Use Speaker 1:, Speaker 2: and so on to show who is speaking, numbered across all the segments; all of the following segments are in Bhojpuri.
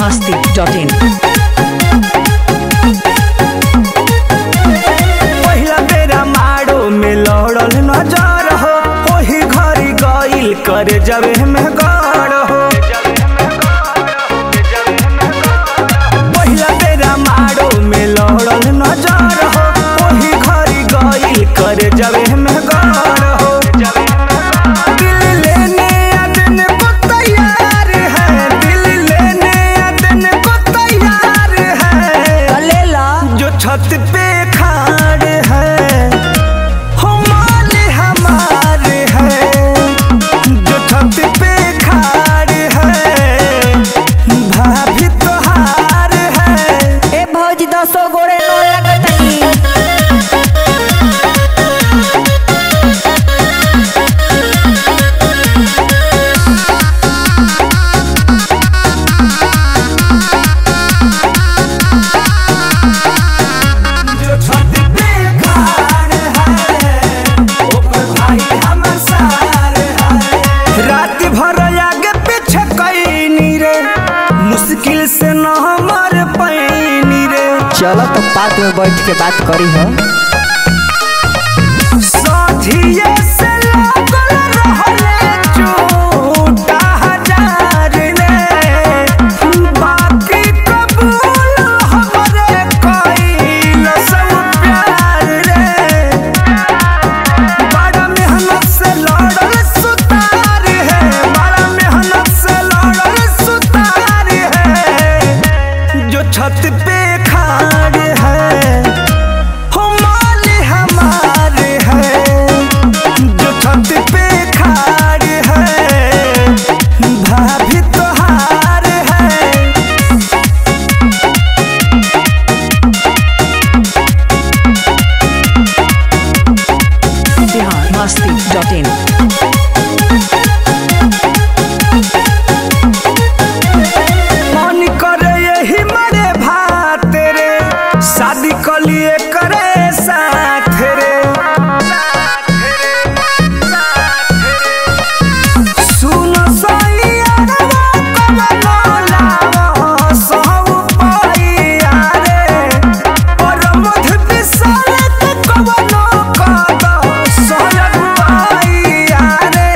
Speaker 1: masti.in.
Speaker 2: पहिला बेरा मारो में लड़ल नजर हो ओही घरी गइल करे जबे में गड़ हो पहिला बेरा मारो में लड़ल नजर हो ओही घरी गइल करे जबे में गड़ हो दिल लेने आदन को तैयार है दिल लेने आदन को तैयार है
Speaker 1: लेला
Speaker 2: जो छत पे खाड़ है हो माल हमारे है जो छत पे खाड़ है भाभी तोहार है
Speaker 1: ए भौजी दसो गोरे नो लगतनी
Speaker 2: जो छत पे खाड़ है ओकर भाई हमर सार है रात भर आगे पीछे कैनी रे मुश्किल से न हमर पैनी रे
Speaker 1: चलो तो पात में बैठ के बात करी हो
Speaker 2: साझिए से लागल रहले झूठा हजार रे बाकी कबूल हमरे कइल सब प्यार रे बड़ा मेहनत से लड़ल सुतार है बड़ा मेहनत से लड़ल सुतार है जो छत पे खाड़ है हो माल हमारे है जो छत पे खाड़ है भाभी तोहार है
Speaker 1: बिहार masti.in.
Speaker 2: मन करे यही मरे भात रे शादी कलिए करे साथ रे सुन सैयरवा कमलो लावा सहु पाइया रे और मध बिसरत कवनो कद सहु पाइया रे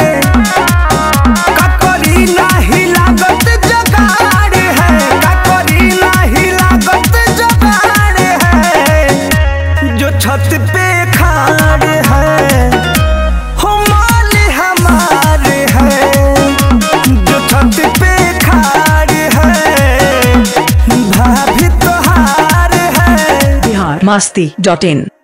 Speaker 2: ककरी नाही लागत जगाड़ है ककरी नाही लागत जगाड़ है जो छत पे खाड़ है हो माल हमारे है जो छत पे खाड़ है भाभी तोहार है
Speaker 1: बिहार masti.in.